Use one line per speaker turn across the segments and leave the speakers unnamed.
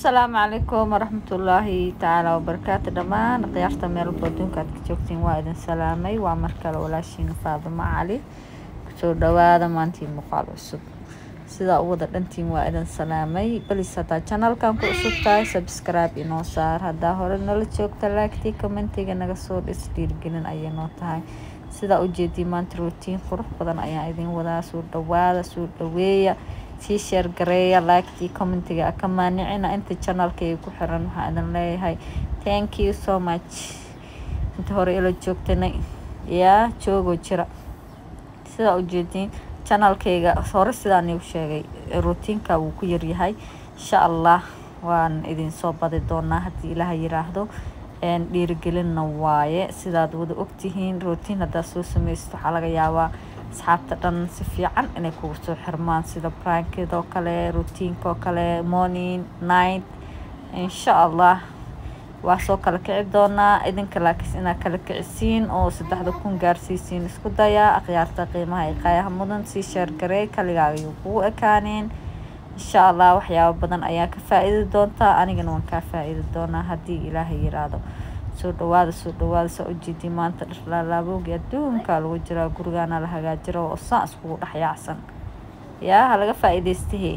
asalaamu calaykum waraxmatullaahi tacaala wabarakaatu dhammaan khiyaarta meel walba adduunka aad ka joogtiin waa idin salaamay waa mar kale walaashiina faadimo cali kusoo dhawaada maantii muuqaal cusub sidaa u wada dhantiin waa idin salaamay balis haddaa janalkan ku cusub tahay subscribe inoo saar haddaa hore nala joogta laagtii commentiga naga soo dhis dhiirgelin ayay noo tahay sidaa ujeedii maanta rootiin qurux badan ayaan idin wadaa soo dhawaada soo dhaweeya sii sheer gareeya laagtii commentiga ka maanicina inta janalkayga ku xiran waxaa idin leeyahay thank you so much inta hore ila joogtanay yaa joogoo jira sidaa ujeediin janalkayga hore sidaan igu sheegay rootiinka wuu ku yaryahay insha allah waan idinsoo badi doonaa haddii ilaah yiraahdo dhiirigelinna waaye sidaad wada ogtihiin rootiin haddaad soo sameysto waxaa laga yaabaa asxaabta dhan si fiican inay kugu soo xirmaan sida brankidoo kale rootiinkaoo kale morning night insha allah waa soo kala kici doonaa idinka laakiis inaad kala kicisiin oo saddexda kun gaarsiisiin isku dayaa akhyaarta qiimaha iqaayaha mudan sii sheergarey kaligaaga ayuu kugu ekaaneen insha allah waxyaabo badan ayaa ka faa-iidi doontaa anigana waan kaa faa-iidi doonaa haddii ilaahay yiraahdo soo dhawaada soo dhawaada saa ujeedii maanta dharlaalaaboogi adduunka lagu jiraa gurigaana la hagaajiro oo saan iskugu dhex yaacsan yaa ha laga faa-iideystahe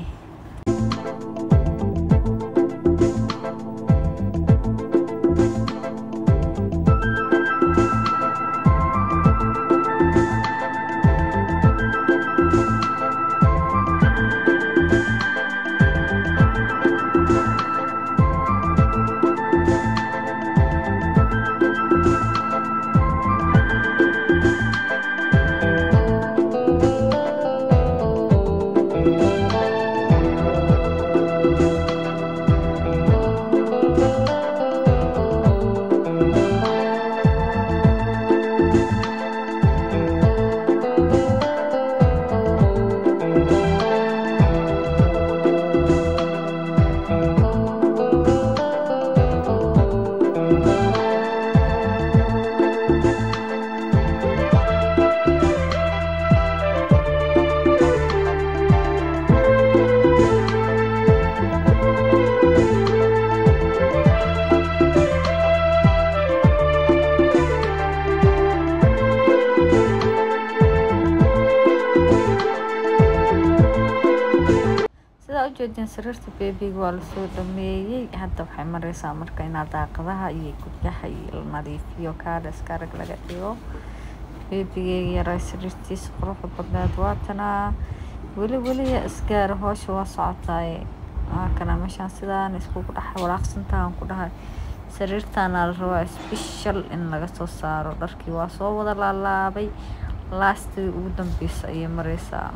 ujeedin sariirta beebiga waa lasoo dhameeyey hadda waxay mareysaa marka inaa daaqadaha iyo guryaha iyo la nadiifiyo kaadha iskarag laga dhigo beebigeyga yaraa sariirtiisa quruxda badneed waatanaa weli weliya isgaara hoosha waa socotaaye waakana meeshaan sidaan iskugu dhex walaaqsantahan ku dhahay sariirtaana la rabaa special in laga soo saaro dharkii waa soo wada laalaabay laastii ugu dambeysa ayay mareysaa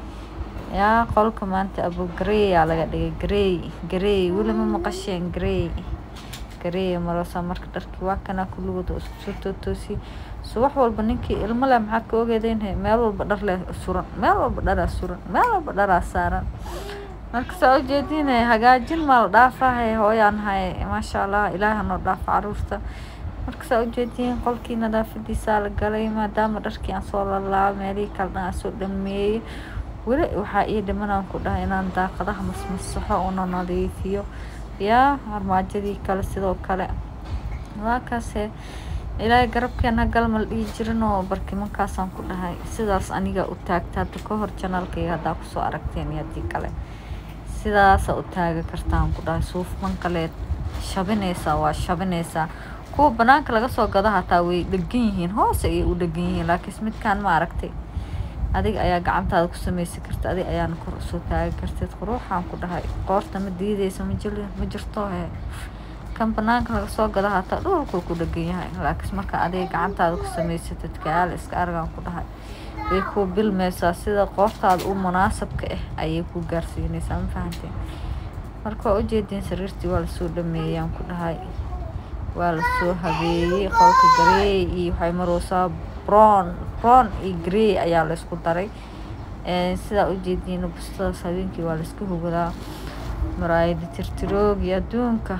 yaa qolka maanta abo gareeyaa laga dhigay garey garey weli ma maqasheen garey garey maroosa marka dharkii waa kanaa kulligooda isku soo tootoosiyey subax walba ninkii ilmo leh maxaad ka ogeedeen meel walba dhar leh suran meel walba dharaa suran meel walba dharaa saaran marka saa ujeediin hagaajin maa la dhaafahay hooyaan hay maasha allah ilaaha noo dhaafa caruurta marka saa ujeediin qolkii nadaafadiisaa la galay maadaama dharkii aan soo lalaaba meelihii kale dhan aan soo dhameeyey weli waxaa ii dhimanaan ku dhahay inaan daaqadaha masmasaxo una nadiifiyo yaa armaajadii kale sidoo kale waakaase ilaahay garabkeena galmal dhihi jirin oo barkimankaasaan ku dhahay sidaas aniga u taagta hadda ka hor janaalkayga haddaa kusoo aragteen iyo haddii kale sidaasa u taaga kartaan ku dhahay suufman kaleed shabinaysaa waa shabinaysaa kuwa banaanka laga soo gado hataa way dhegan yihiin hoose ayay u dhegan yihiin laakiinse midkaan ma aragtay adiga ayaa gacantaada ku sameysan karta adiga ayaana kor usoo taagi karteed quruuxaan ku dhahay qoorta ma diideysa ma jil ma jirto he kan banaanka laga soo gado hataa dhulkuu ku dhegan yahay laakiinse marka adiga gacantaada ku samaysatid kayaal iska argaan ku dhahay way kuu bilmeysaa sida qoortaada u munaasabka ah ayay ku gaarsiinaysaa ma fahanteen marka waa ujeediin sariirtii waa lasoo dhameeyaan ku dhahay waa lasoo habeeyey qolka gareey iyo waxay maroosaa brown brown iyo grey ayaa laysku daray sidaa ujeediin bustadaas habeenkii waa layska hugadaa muraayadi tirtiroogi adduunka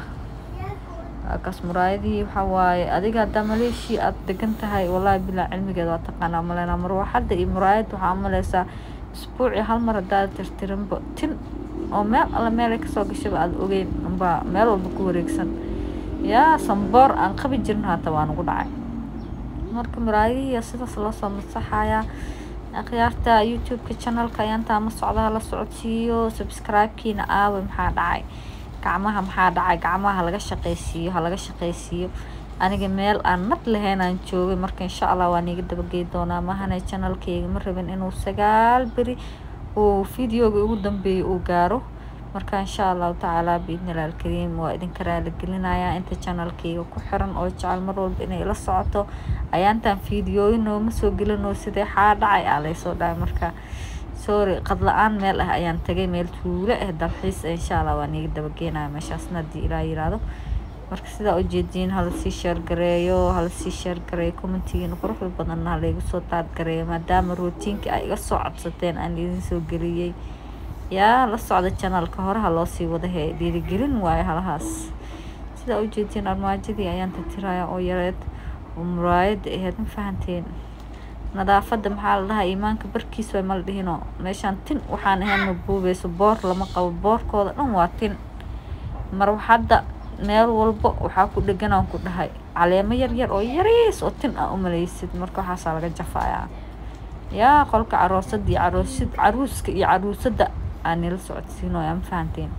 kaas muraayadihii waxaa waaye adiga haddaa maleeshia aada degan tahay wallaahi bilaa cilmigeeda waa taqaanaa maleynaa marwaxadda iyo muraayadda waxaa maleysaa isbuucii hal mar haddaad tirtirinba tin oo meel alla meelay kasoo gashaba aada ogeyn unbaa meel walba ku wareegsan yaa samboor aan qabi jirin haata waa nagu dhacay marka muraayadihiiya sidaas loo soo masaxayaa akhyaarta youtube-ka channelka ayaantaa ma socda hala socodsiiyo subscribe-kiina aawe maxaa dhacay gacmaha maxaa dhacay gacmaha halaga shaqaysiiyo halaga shaqaysiiyo aniga meel aan nad lahayn aan joogay marka insha allah waan iga dabagey doonaa mahane channelkayga ma rabin inuu sagaal beri uu videoga ugu dambeeyay uu gaaro marka insha allahu tacaala biidnilah alkariim waa idinka raaligelinayaa inta channelkayga ku xiran oo jecel mar walba inay la socoto ayaantaan videooyin nooma soo gelinoo sidee xaa dhacay aa laysoo dhahay marka sorry qad la-aan meel ah ayaan tagay meel tuulo ah dalxiis insha allah waan iga dabageynaya meeshaasna haddii ilaa yiraahdo marka sidaa ujeediin halasii sheergareeyo halasii sheergareeyo commentigiina quruxda badanna halaygu soo taadgareeyo maadaama rootiinka ay iga soo codsateen aan idin soo geliyey yaa la socda janalka horeha loosii wadahe dhiirigelin waayo halahaas sidaa ujeediin armaajadii ayaan tirtiraya oo yareed oo muraayada aheyd ma fahanteen nadaafada maxaa la dhahaa iimaanka barkiis way mala dhihino meeshaan tin waxaan ahayn ma buubeyso boor lama qabo boorkooda dhan waa tin mar hadda meel walbo waxaa ku dhegan aan ku dhahay caleemo yar yar oo yariis oo tin ah umaleysid marka waxaasaa laga jafayaa yaa qolka caroosada iyo caroosid caruuska iyo caruusada aan nila socodsiinoya ma fahanteen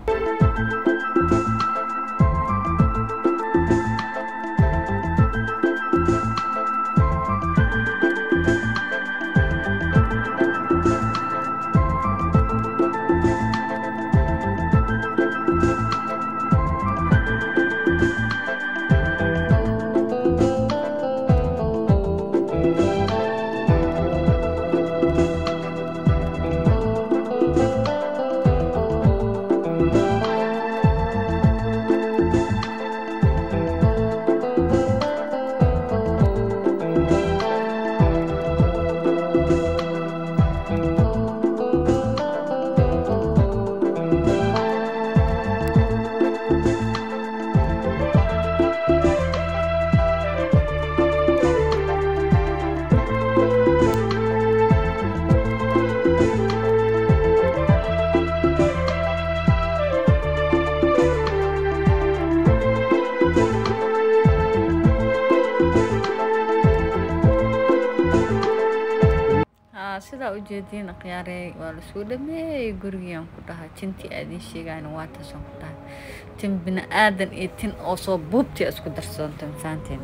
sidaa ujeediin akhyaarey waa lasoo dhameeyey gurigiiaan ku dhahay tintii aadin sheegayna waa taasaan ku dhahay tin bini-aadan iyo tin oo soo buubtii isku darsoonta mafahanteen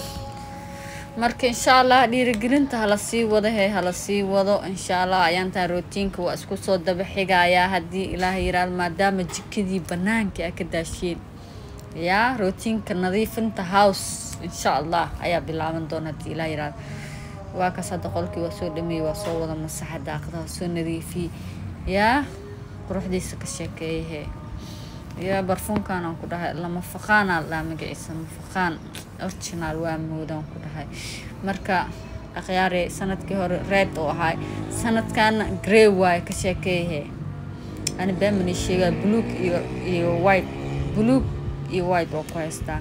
marka insha allah dhiirigelinta hala sii wado he hala sii wado insha allah ayaantaa rootiinka waa isku soo daba xigayaa haddii ilaah yiraahdo maadaama jikadii banaanka a ka daasheen yaa rootiinka nadiifinta house insha allah ayaa bilaaban doona haddii ilaah yiraahdo waa kaas hadda qolkii waa soo dhameeyey waa soo wada masaxa daaqadaha soo nadiifiyey yaa quruxdiisa ka sheekeeyahe yaa barfuunkan aan ku dhahay lama faqaanaa la dhaha magaciisa mafaqaan original waa moodaan ku dhahay marka akhyaare sanadkii hore red oo ahay sanadkaana grey waaye ka sheekeeyahe ani beemani sheegaa buluug iyo iyo white buluug iyo white oo ku haystaa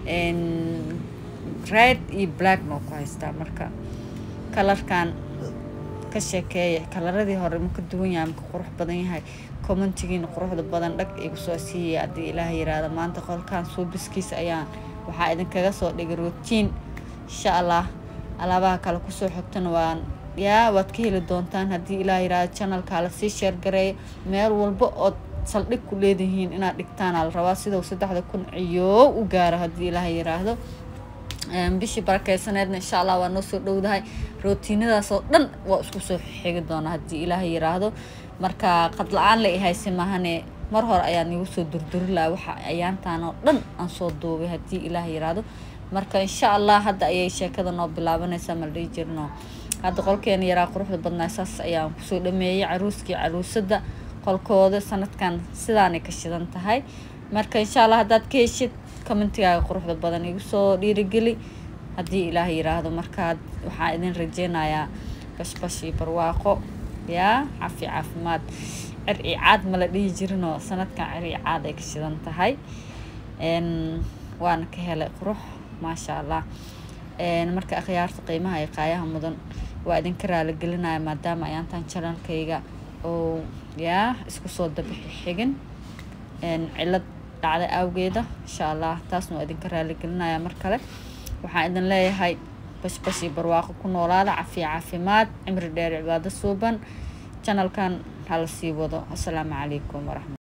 red iyo blackna oo ku haystaa marka kalarkan ka sheekeeya kalaradii hore ma ka duwan yahay maka qurux badan yahay commentigiina quruxda badan dhag igu soo siiyay haddii ilaah yiraahdo maanta qolkan suubiskiisa ayaan waxaa idinkaga soo dhigay rootiin insha allah alaabaha kale kusoo xogtana waan yaa waad ka heli doontaan haddii ilaah yiraahdo channelka la sii sheergareeyo meel walba ood saldhig ku leedihiin inaad dhigtaan aa la rabaa sidau saddexda kun ciyoo u gaaro haddii ilaah yiraahdo bishii barakeysaneedna insha allah waa noo soo dhowdahay rootiinadaasoo dhan waa isku soo xigi doonaa haddii ilaaha yiraahdo marka qad la-aan la ihayse maahane mar hore ayaan igu soo durduri laha waxa ayaantaan oo dhan aan soo duubay haddii ilaaha yiraahdo marka insha allah hadda ayay sheekada noo bilaabanaysaa ma la dhihi jirno hadda qolkeena yaraa quruxda badnaa saas ayaan kusoo dhameeyey caruuskii caruusada qolkooda sanadkan sidaanay ka shidan tahay marka insha allah haddaad ka heshid commentigaaga quruxda badan igu soo dhiirigeli haddii ilaah yiraahdo markaad waxaa idin rajeynayaa bashbash iyo barwaaqo yaa cafi caafimaad cir iyo caad mala dhihi jirinoo sanadkan cir iyo caad ay ka shidan tahay waana ka helay qurux maasha allah marka akhyaarta qiimaha iyo qaayaha mudan waa idinka raaligelinaya maadaama ayaantan janalkayga oo yaa isku soo dabixi xigin cilad dhacda awgeeda insha allah taasna waa idinka raaligelinaya mar kale waxaan idin leeyahay bashbash iyo barwaaqo ku noolaada cafiya caafimaad cimri dheer cibaado suuban janalkan hala sii wado asalaamu calaykum waraxmat